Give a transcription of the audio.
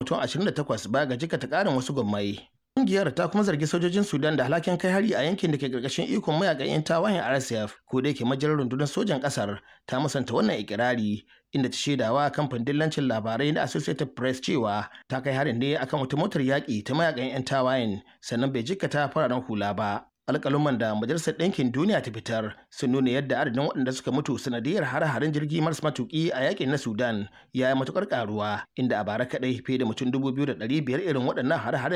mutum 28 baya ga jikata ƙarin wasu gwammai. Ƙungiyar ta kuma zargi sojojin Sudan da alhakin kai hari a yankin da ke ƙarƙashin ikon mayakan 'yan tawayen RSF ko da yake majalar rundunar sojan ƙasar ta musanta wannan ikirari inda ta shaidawa kamfanin dillancin labarai na Associated Press cewa ta kai harin ne akan wata motar yaƙi ta mayakan 'yan tawayen sannan bai jikkata fararen hula ba. alƙaluman da majalisar ɗinkin duniya ta fitar sun nuna yadda adadin waɗanda suka mutu sanadiyar hare-haren jirgi maras matuƙi a yakin na sudan ya yi matuƙar ƙaruwa inda a bara kaɗai fiye da mutum dubu biyu da ɗari biyar irin waɗannan hare-haren